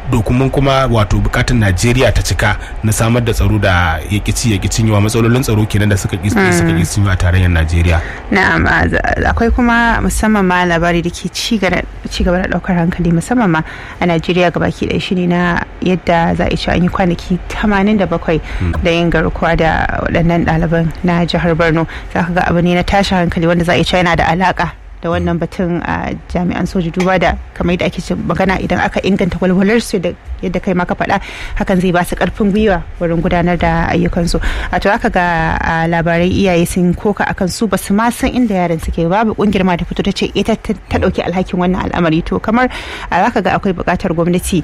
dokumin kuma wato bukatun najeriya ta cika na samar da tsaro da ya kici ya kicin yawa matsalolin tsaro kenan da suka suka kicin yawa a tarayyar najeriya na'am akwai kuma musamman ma labari da ke ci gaba da daukar hankali musamman ma a najeriya gabaki ɗaya shine na yadda za a ci an yi kwanaki 87 da yin garkuwa da waɗannan ɗaliban na jihar borno za ka ga abu ne na tashin hankali wanda za a ci yana da alaka da wannan batun a jami'an soji duba da kamar yadda ake magana idan aka inganta walwalar su da yadda kai maka faɗa hakan zai ba su karfin gwiwa wurin gudanar da ayyukansu a to aka ga labarai iyaye sun koka akan su basu ma san inda yaran suke babu kungiyar ma ta fito ta ce ita ta dauki alhakin wannan al'amari to kamar zaka ga akwai buƙatar gwamnati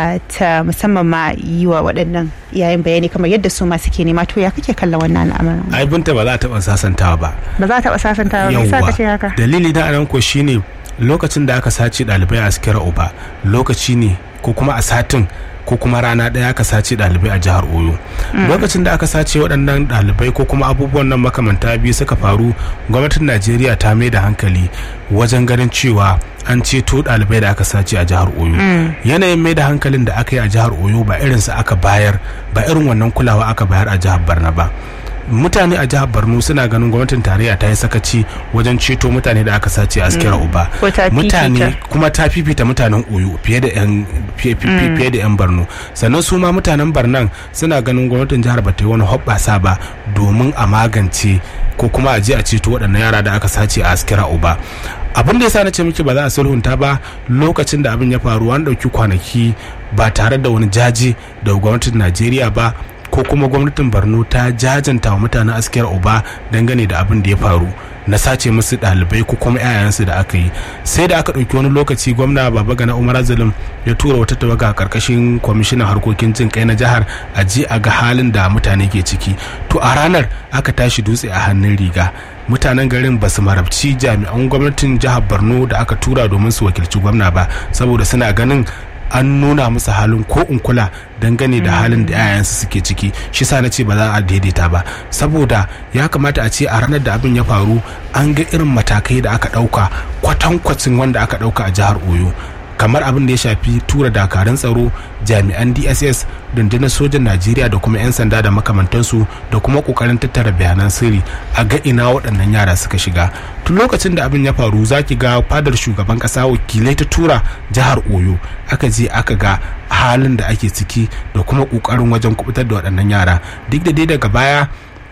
ta musamman ma yi wa waɗannan iyayen bayani kamar yadda su ma suke nema to ya kake kallon wannan al'amarin ai binta ba za a taɓa sasantawa ba ba za a taɓa sasantawa ba sai ka ce haka dalili da anan ko shine lokacin da aka sace ɗalibai a askira uba lokaci ne ko kuma a satin ko kuma rana ɗaya aka sace ɗalibai a jihar oyo lokacin da aka sace waɗannan ɗalibai ko kuma abubuwan nan makamanta biyu suka faru gwamnatin najeriya ta mai da hankali wajen ganin cewa an ceto ɗalibai da aka sace a jihar oyo yanayin mai da hankalin da aka yi a jihar oyo ba irinsa aka bayar ba irin wannan kulawa aka bayar a jihar barna ba mutane a jihar borno suna ganin gwamnatin tarayya ta yi sakaci wajen ceto mutane da aka sace a askira uba mutane kuma ta fifita mutanen oyo fiye da yan fiye da yan borno sannan su ma mutanen barnan suna ganin gwamnatin jihar ba ta yi wani hoɓɓasa ba domin a magance ko kuma a je a ceto waɗannan yara da aka sace a askira uba abin da yasa na ce miki ba za a sulhunta ba lokacin da abin ya faru an ɗauki kwanaki ba tare da wani jaji da gwamnatin najeriya ba ko kuma gwamnatin borno ta jajanta wa mutanen askiyar uba dangane da abin da ya faru na sace musu ɗalibai ko kuma 'ya'yansu da aka yi sai da aka ɗauki wani lokaci gwamna baba gana umar azalim ya tura wata tawaga a ƙarƙashin kwamishinan harkokin jin kai na jihar a je a ga halin da mutane ke ciki to a ranar aka tashi dutse a hannun riga mutanen garin ba su marabci jami'an gwamnatin jihar borno da aka tura domin su wakilci gwamna ba saboda suna ganin an nuna musu halin ko in kula dangane da halin da 'ya'yansu suke ciki shi sa na ce ba za a daidaita ba saboda ya kamata a ce a ranar da abin ya faru an ga irin matakai da aka ɗauka kwatankwacin wanda aka ɗauka a jihar oyo kamar abin da ya shafi tura dakarun tsaro jami'an dss rundunar sojan najeriya da kuma 'yan sanda da makamantansu da kuma kokarin tattara bayanan sirri a ga ina waɗannan yara suka shiga tun lokacin da abin ya faru zaki ga fadar shugaban ƙasa wakilai ta tura jihar oyo aka je aka ga halin da ake ciki da kuma ƙoƙarin wajen kubutar da waɗannan yara duk da dai daga baya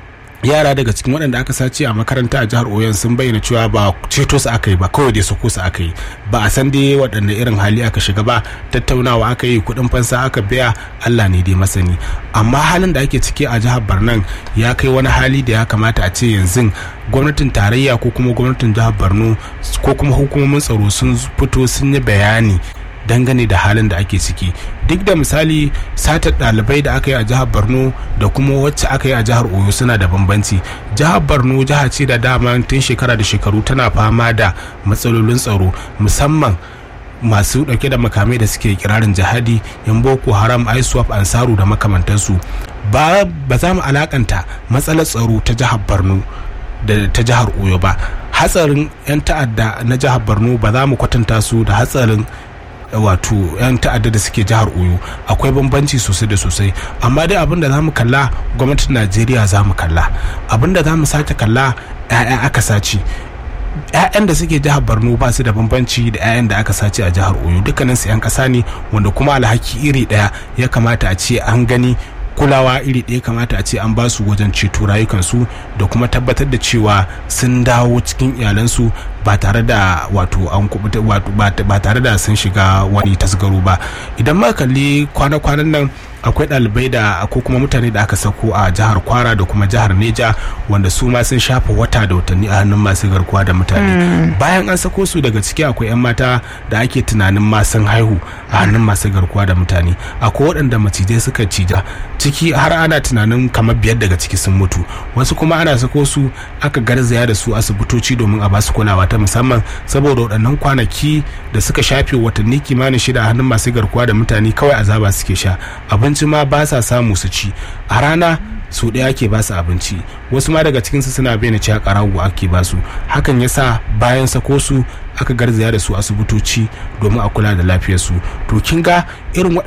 yara daga cikin waɗanda aka sace a makaranta a jihar oyon sun bayyana cewa ba ceto su aka yi ba kawai dai sako su aka yi ba a san dai waɗanne irin hali aka shiga ba tattaunawa aka yi kuɗin fansa aka biya allah ne dai masani amma halin da ake ciki a jihar barnan ya kai wani hali da ya kamata a ce yanzu gwamnatin tarayya ko kuma gwamnatin jihar borno ko kuma hukumomin tsaro sun fito sun yi bayani dangane da halin da ake ciki duk da misali satar ɗalibai da aka yi a jihar borno da kuma wacce aka yi a jihar oyo suna da bambanci jihar borno jiha ce da dama tun shekara da shekaru tana fama da matsalolin tsaro musamman masu dauke da makamai da suke kirarin jihadi yan boko haram iswap ansaru da makamantansu ba za mu alakanta matsalar tsaro ta jihar borno da ta jihar oyo ba hatsarin 'yan ta'adda na jihar borno ba za mu kwatanta su da hatsarin wato 'yan ta'adda da suke jihar oyo akwai bambanci sosai da sosai amma dai abin da za mu kalla gwamnatin najeriya za mu kalla abin da za mu sake kalla 'ya'ya aka sace 'ya'yan da suke jihar borno ba su da bambanci da 'ya'yan da aka sace a jihar oyo dukkanin su 'yan ƙasa ne wanda kuma alhaki iri ɗaya ya kamata a ce an gani kulawa iri ɗaya kamata a ce an ba su wajen ceto rayukansu da kuma tabbatar da cewa sun dawo cikin iyalansu ba tare da wato an kubuta ba tare da sun shiga wani tasgaro ba idan ma kalli kwana-kwanan nan akwai ɗalibai da ko kuma mutane da aka sako a jihar kwara da kuma jihar neja wanda su ma sun shafa wata da watanni a hannun masu garkuwa da mutane bayan an sako su daga ciki akwai 'yan mata da ake tunanin ma sun haihu a hannun masu garkuwa da mutane akwai waɗanda macizai suka cija ciki har ana tunanin kamar biyar daga ciki sun mutu wasu kuma ana sako su aka garzaya da su asibitoci domin a basu kulawa ta musamman saboda waɗannan kwanaki da suka shafe watanni kimanin shida a hannun masu garkuwa da mutane kawai azaba suke sha abinci ma ba sa samu su ci a rana su ɗaya ake ba su abinci wasu ma daga cikinsu suna bayyana cewa ƙarago ake ba su hakan yasa bayan sako su aka garzaya da su asibitoci domin a kula da lafiyarsu to kin ga irin